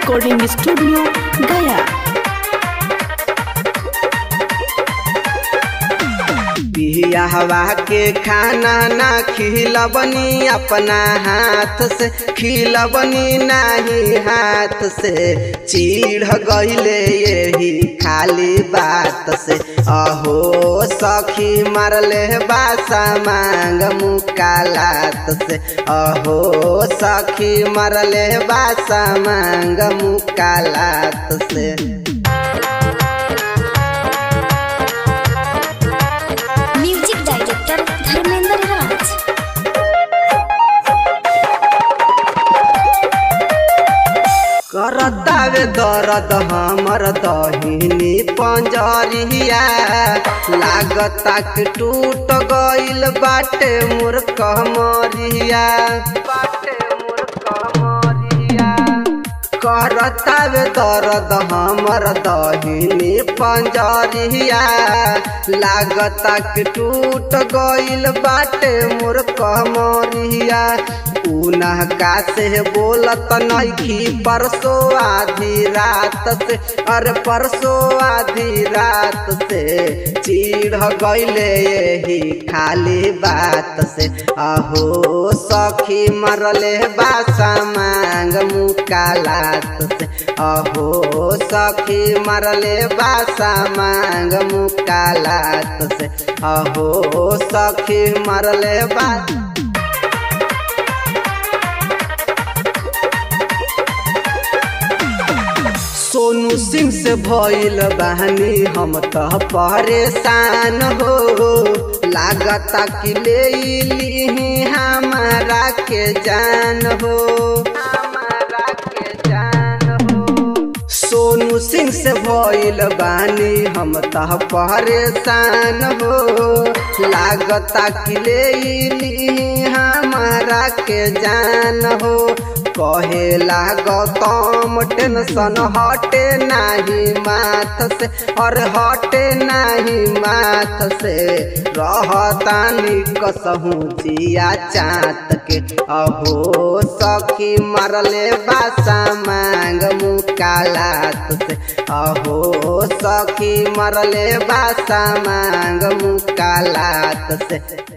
recording studio गया बियाहवा के खाना ना खिलबनी अपना हाथ से खिलबनी नाही हाथ से चीढ़ गईले यही खाली बात से अहो सखी मरले बासा मांग मुकालात से अहो सखी मरले बासा मांग मुकालात से म्यूजिक डायरेक्टर धर्मेंद्र राज करतावे दर्द हमर दहिनी पंजरिया लागता कि टूट गइल बाटे मोर कमरिया बाटे मोर कमरिया करतावे दर्द हमर दहिनी पंजरिया लागता कि टूट गइल बाटे मोर कमरिया उनका से बोलत नइखी परसो आधी रात से अरे परसो आधी रात से चीढ़ गइले यही खाली बात से अहो सखी मरले बासा मांग मुकालात से अहो सखी मरले बासा मांग मुकालात से अहो सखी मरले बा सोनू सिंह से भइल बहनी हम तो परेशान हो लागता कि ले ली हमारा के जान हो हमारा के जान हो सोनू सिंह से भइल बानी हम तो परेशान हो लागता कि ले ली हमारा के जान हो कहेला गौतम टेंशन हटे नाही माथ से और हटे नाही माथ से रहतानी कसहू जिया चात के अहो सखी मरले बासा मांग मुकालात से अहो सखी मरले बासा मांग मुकालात से